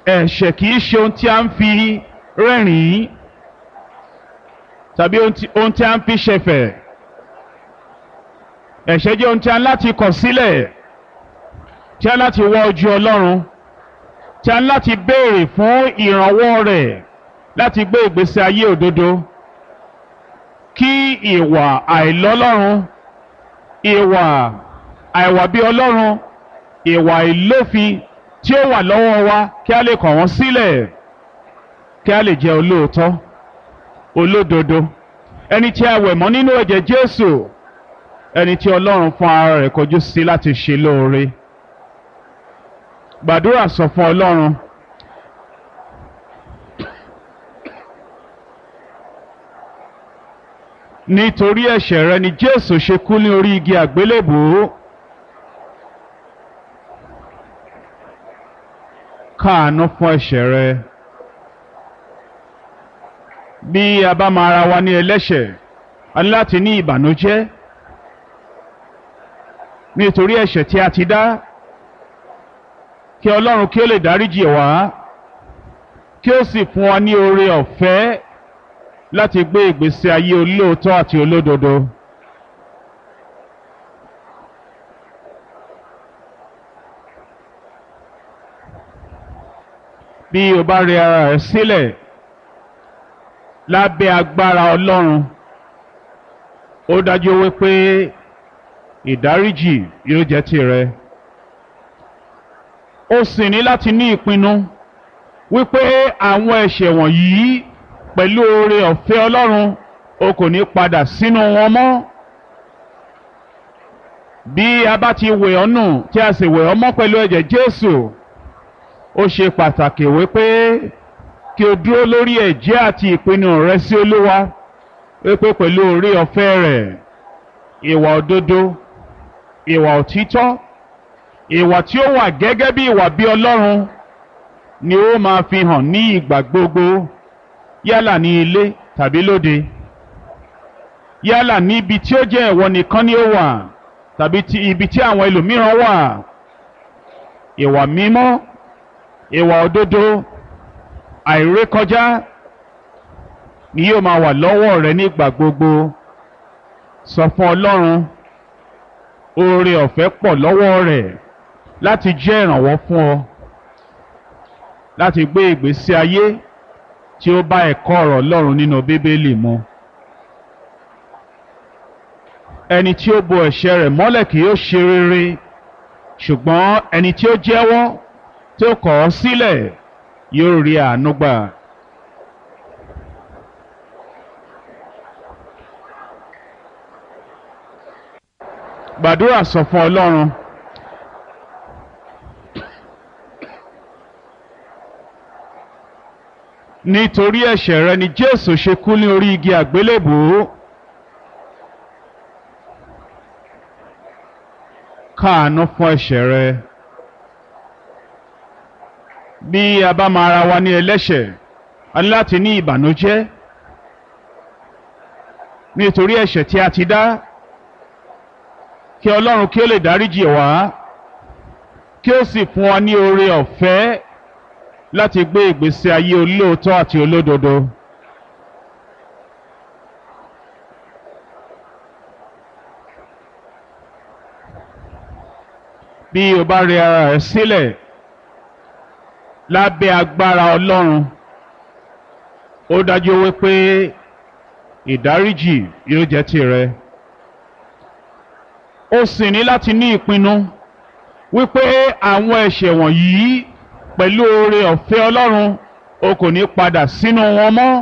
ẹ̀ṣẹ̀ kì í ṣe ohun tí a ń fi rẹ́rìn-ín tàbí ohun tí ohun tí a ń fi ṣẹ̀fẹ̀ ẹ̀ṣẹ̀ jẹ́ ohun tí a ń láti kọ̀ sílẹ̀ tí a ń láti wá ojú Ọlọ́run tí a ń láti béèrè fún ìrànwọ́ rẹ̀ láti gbé ìgbésí ayé òdodo kí ìwà àìlọ́lọ́run ìwà àìwà bí Ọlọ́run ìwà ìlófin tí ó wà lọ́wọ́ wa kí a lè kọ̀ wọ́n sílẹ̀ kí a lè jẹ́ olóòótọ́ olódodo ẹni tí a wẹ̀ mọ́ nínú ẹ̀jẹ̀ Jésù ẹni tí Ọlọ́run fún ara rẹ̀ kọjú sí láti ṣe lóore gbàdúrà sọ fún Ọlọ́run nítorí ẹ̀ṣẹ̀ rẹ ni Jésù ṣe kú ní orí igi àgbélébùú káàánú fún ẹ̀ṣẹ̀ rẹ bí a bá máa ra wa ní ẹlẹ́ṣẹ̀ a ní láti ní ìbànújẹ́ nítorí ẹ̀ṣẹ̀ tí a ti dá kí Ọlọ́run kí ó lè dáríjì wá kí ó sì fún wa ní oore ọ̀fẹ́ láti gbé ìgbésí ayé olóòótọ́ àti olódodo. bí o bá rẹ ara rẹ sílẹ̀ lábẹ́ agbára Ọlọ́run ó dájú wípé ìdáríjì yóò jẹ́ tìrẹ ó sì ní láti ní ìpinnu wípé àwọn ẹ̀ṣẹ̀ wọ̀nyí pẹ̀lú oore ọ̀fẹ́ Ọlọ́run o kò ní padà sínú wọn mọ́ bí a bá ti wẹ̀ ọ́ nù tí a sì wẹ̀ ọ́ mọ́ pẹ̀lú ẹ̀jẹ̀ Jésù ó ṣe pàtàkì wípé kí o dúró lórí ẹ̀jẹ́ àti ìpinnu rẹ sí Olúwa wípé pẹ̀lú oore ọ̀fẹ́ rẹ̀ ìwà òdodo ìwà òtítọ́ ìwà tí ó wà gẹ́gẹ́ bí ìwà bí Ọlọ́run ni ó máa fi hàn ní ìgbà gbogbo yálà ní ilé tàbí lóde yálà ní ibi tí ó jẹ́ ìwọ nìkan ni ó wà tàbí ti ibi tí àwọn ẹlòmíràn wà ìwà mímọ́ ìwà òdodo àìrékọjá ni yóò máa wà lọ́wọ́ rẹ nígbà gbogbo sọ fún Ọlọ́run oore ọ̀fẹ́ pọ̀ lọ́wọ́ rẹ̀ láti jẹ́ ìrànwọ́ fún ọ láti gbé ìgbésí ayé tí ó bá ẹ̀kọ́ ọ̀rọ̀ Ọlọ́run nínú Bíbélì mu ẹni tí ó bo ẹ̀ṣẹ̀ rẹ̀ mọ́lẹ̀ kì yóò ṣe rere ṣùgbọ́n ẹni tí ó jẹ́wọ́ tí ó kọ̀ ọ́ sílẹ̀ yóò rí àánú gbà. gbàdúrà sọ fún Ọlọ́run nítorí ẹ̀ṣẹ̀ rẹ ni Jésù ṣe kú ní orí igi àgbélébùú káàánú fún ẹ̀ṣẹ̀ rẹ bí a bá máa ra wa ní ẹlẹ́ṣẹ̀ a ní láti ní ìbànújẹ́ nítorí ẹ̀ṣẹ̀ tí a ti dá kí Ọlọ́run kí ó lè dáríjì wá kí ó sì fún wa ní oore ọ̀fẹ́ láti gbé ìgbésí ayé olóòótọ́ àti olódodo. bí o bá rẹ ara rẹ sílẹ̀ lábẹ́ agbára Ọlọ́run ó dájú wípé ìdáríjì yóò jẹ́ tìrẹ ó sì ní láti ní ìpinnu wípé àwọn ẹ̀ṣẹ̀ wọ̀nyí pẹ̀lú oore ọ̀fẹ́ Ọlọ́run o kò ní padà sínú wọn mọ́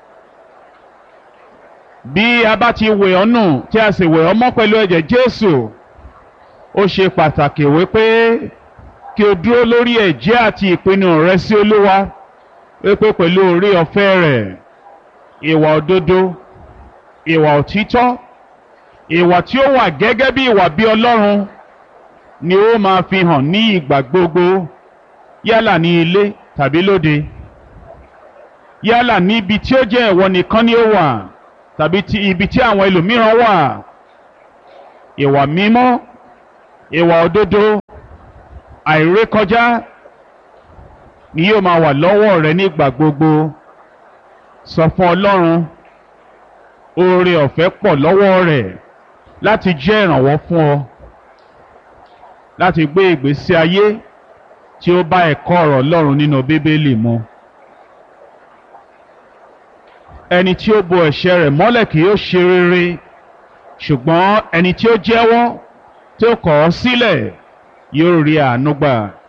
bí a bá ti wẹ̀ ọ́ nù tí a sì wẹ̀ ọ́ mọ́ pẹ̀lú ẹ̀jẹ̀ Jésù ó ṣe pàtàkì wípé kí o dúró lórí ẹ̀jẹ́ àti ìpinnu rẹ sí Olúwa wípé pẹ̀lú oore ọ̀fẹ́ rẹ̀ ìwà òdodo ìwà òtítọ́ ìwà tí ó wà gẹ́gẹ́ bí ìwà bí Ọlọ́run ni ó máa fi hàn ní ìgbà gbogbo yálà ní ilé tàbí lóde yálà ní ibi tí ó jẹ́ ìwọ nìkan ni ó wà tàbí ti ibi tí àwọn ẹlòmíràn wà ìwà mímọ́ ìwà òdodo àìrékọjá ni yóò máa wà lọ́wọ́ rẹ nígbà gbogbo sọ fún ọlọ́run oore ọ̀fẹ́ pọ̀ lọ́wọ́ rẹ̀ láti jẹ́ ìrànwọ́ fún ọ láti gbé ìgbésí ayé tí ó bá ẹ̀kọ́ ọ̀rọ̀ ọlọ́run nínú bíbélì mu ẹni tí ó bo ẹ̀ṣẹ̀ rẹ̀ mọ́lẹ̀ kì yóò ṣe rere ṣùgbọ́n ẹni tí ó jẹ́wọ́ tí ó kọ̀ ọ́ sílẹ̀ yóò rí àánú gbà.